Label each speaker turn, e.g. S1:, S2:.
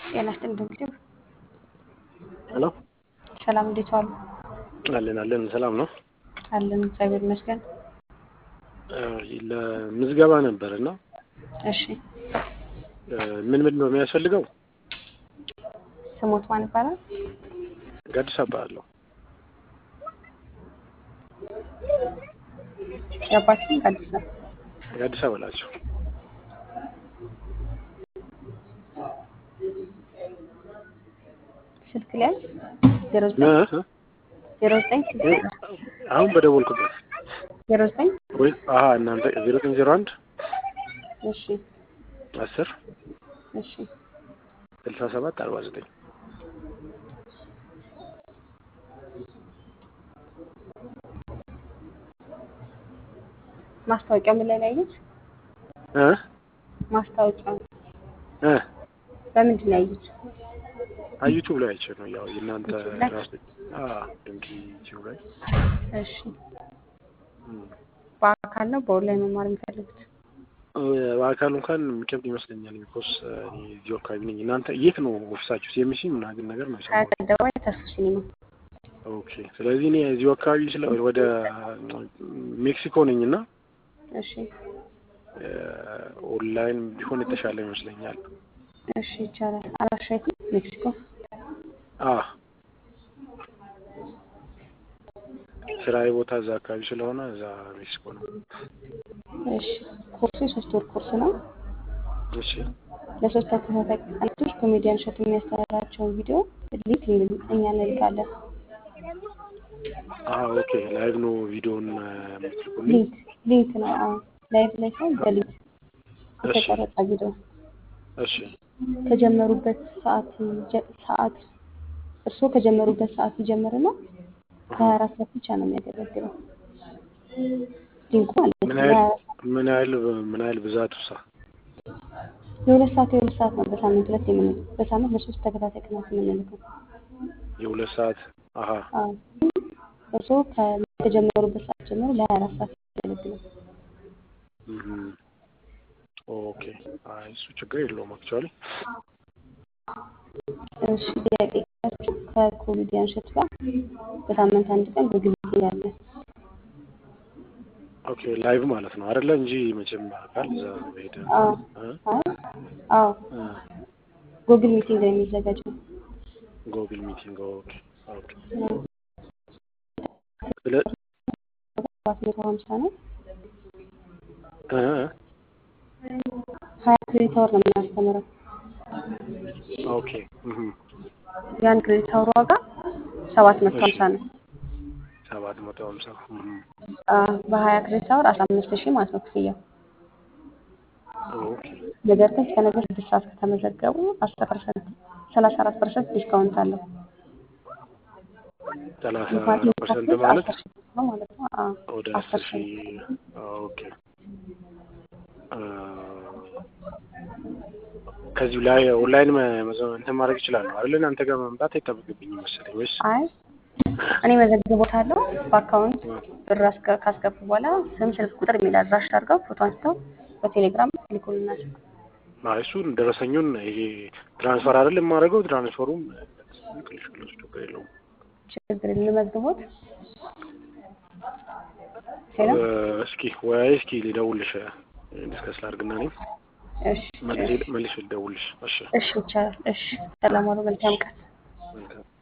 S1: ጤና ይስጥልኝ ዶክተር
S2: ሄሎ
S1: ሰላም፣ እንዴት ዋሉ?
S2: አለን አለን ሰላም ነው።
S1: አለን እግዚአብሔር ይመስገን።
S2: ለምዝገባ ነበር እና
S1: እሺ
S2: ምን ምን ነው የሚያስፈልገው?
S1: ስሞት ማን ይባላል?
S2: ጋዲስ እባላለሁ።
S1: የአባትም አዲስ ነው።
S2: ጋዲስ በላቸው።
S1: ስልክ ላይ ዜሮ ዘጠኝ ዜሮ ዘጠኝ ስልክ
S2: አሁን በደወልኩበት
S1: ዜሮ ዘጠኝ
S2: ወይ አሀ እናንተ ዜሮ ዘጠኝ ዜሮ አንድ
S1: እሺ
S2: አስር
S1: እሺ
S2: ስልሳ ሰባት አርባ ዘጠኝ
S1: ማስታወቂያ ምን ላይ ነው ያዩት?
S2: እ
S1: ማስታወቂያ
S2: እ
S1: በምንድን ነው ያዩት?
S2: ዩቱብ ላይ አይቼ ነው ያው የእናንተ
S1: ዩቱብ ላይ?
S2: ራስ አ ድንቂ ዩቱብ ላይ
S1: እሺ
S2: እም።
S1: በአካል ነው በኦንላይን መማር የሚፈልጉት?
S2: በአካል እንኳን የሚከብድ ይመስለኛል። ቢኮስ እኔ እዚሁ አካባቢ ነኝ። እናንተ የት ነው ኦፊሳችሁ? ሲኤምሲ ምናምን ነገር ነው የሰማሁት።
S1: ሀያት አደባባይ ተስፉ ሲኒማ።
S2: ኦኬ። ስለዚህ እኔ እዚሁ አካባቢ ስለ ወደ ሜክሲኮ ነኝ እና
S1: እሺ
S2: ኦንላይን ቢሆን የተሻለ ይመስለኛል።
S1: እሺ ይቻላል። አድራሻ የት ነው? ሜክሲኮ።
S2: አ ስራዬ ቦታ እዛ አካባቢ ስለሆነ እዛ ሜክሲኮ ነው።
S1: እሺ ኮርሱ የሶስት ወር ኮርስ ነው።
S2: እሺ
S1: ለሶስት ተከታታይ ቀናቶች ኮሜዲያን እሸቱ የሚያስተምራቸውን ቪዲዮ ሊንክ እኛ እንልካለን።
S2: አ ኦኬ። ላይቭ ነው ቪዲዮን የምትልኩልኝ?
S1: ሊንክ ሊንክ ነው። አዎ ላይቭ ላይ ሳይሆን በሊንክ
S2: እሺ
S1: የተቀረጸ ቪዲዮ
S2: እሺ
S1: ከጀመሩበት ሰዓት ይጀ- ሰዓት እርስዎ ከጀመሩበት ሰዓት ይጀምርና ለሀያ አራት ሰዓት ብቻ ነው የሚያገለግለው ሊንኩ ማለት ነው።
S2: ምን
S1: ለሀያ
S2: ያህል
S1: አራት ሰዓት
S2: ምን ያህል ምን ያህል ብዛቱ ሳ
S1: የሁለት ሰዓት የሁለት ሰዓት ነው በሳምንት ሁለት የምን በሳምንት ለሶስት ተከታታይ ቀናት የምንልከው።
S2: የሁለት ሰዓት አሀ
S1: አዎ እርስዎ ከ- ከጀመሩበት ሰዓት ጀምሮ ለሀያ አራት ሰዓት ያገለግላል።
S2: እም። ኦኬ። አይ እሱ ችግር የለውም አክቹዋሊ
S1: እሺ ጥያቄ ካላችሁ ከኮሜዲያን እሸቱ ጋር በሳምንት አንድ ቀን በግል ያለን
S2: ኦኬ ላይቭ ማለት ነው አይደለ? እንጂ መቼም አካል እዛ ሄደ
S1: አዎ
S2: እ
S1: አይ አዎ
S2: እ
S1: ጉግል ሚቲንግ ላይ የሚዘጋጀው
S2: ጎግል ሚቲንግ ኦኬ ኦኬ።
S1: አዎ።
S2: ስለ
S1: ሰባት መቶ ሀምሳ ነው።
S2: እ
S1: ሀያ ክሬዲት አወር ነው የምናስተምረው።
S2: ኦኬ እህ
S1: የአንድ ክሬዲት አወር ዋጋ ሰባት መቶ
S2: እሺ
S1: ሀምሳ ነው።
S2: ሰባት መቶ ሀምሳ እህ
S1: አዎ፣ በሀያ ክሬዲት አወር አስራ አምስት ሺህ ማለት ነው ክፍያው።
S2: ኦኬ
S1: ነገር ግን እስከ ነገ ስድስት ሰዓት ከተመዘገቡ አስር ፐርሰንት ሰላሳ አራት ፐርሰንት ዲስካውንት አለው።
S2: ሰላሳ
S1: የፓርቲ
S2: ፐርሰንት
S1: ፓኬጅ
S2: ማለት
S1: አስር ሺህ ነው ማለት ነው። አዎ
S2: ወደ
S1: አስር
S2: አስር
S1: ሺህ
S2: ሺህ ኦኬ እ ከዚሁ ላይ ኦንላይን መ- መዘ- እንትን ማድረግ ይችላለሁ አይደል? እናንተ ጋር መምጣት አይጠበቅብኝም መሰለኝ ወይስ?
S1: አይ እኔ መዘግቦታለሁ። በአካውንት ብር አስገ- ካስገቡ በኋላ ስም፣ ስልክ ቁጥር የሚል አድራሻ አድርገው ፎቶ አንስተው በቴሌግራም ይልኩልናል።
S2: አይ እሱን ደረሰኙን ይሄ ትራንስፈር አይደል የማደርገው ትራንስፈሩም እልክልሻለሁ፣ እሱ ችግር የለውም።
S1: ችግር የለም። ልመዝግቦት ሄሎ
S2: እ እስኪ ወይ እስኪ ልደውልሽ ዲስከስ ላድርግና እኔም
S1: እሺ
S2: መልሼ
S1: እሺ
S2: መልሼ ልደውልሽ። እሺ
S1: እሺ ይቻላል። እሺ ሰላም ዋሉ። መልካም ቀን።
S2: መልካም